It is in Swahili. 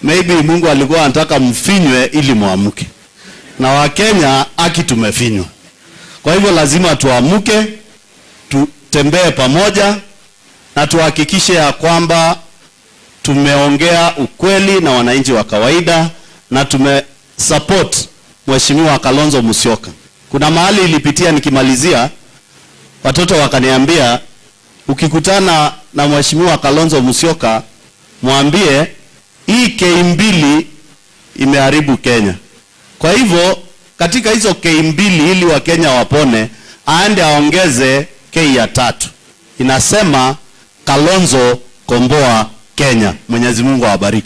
maybe Mungu alikuwa anataka mfinywe ili muamke, na Wakenya aki tumefinywa. Kwa hivyo lazima tuamke, tutembee pamoja na tuhakikishe ya kwamba tumeongea ukweli na wananchi wa kawaida na tumesupport Mheshimiwa Kalonzo Musyoka. Kuna mahali ilipitia nikimalizia, watoto wakaniambia ukikutana na Mheshimiwa Kalonzo Musyoka mwambie hii K mbili imeharibu Kenya. Kwa hivyo katika hizo K mbili ili Wakenya wapone, aende aongeze K ya tatu, inasema Kalonzo komboa Kenya. Mwenyezi Mungu awabariki.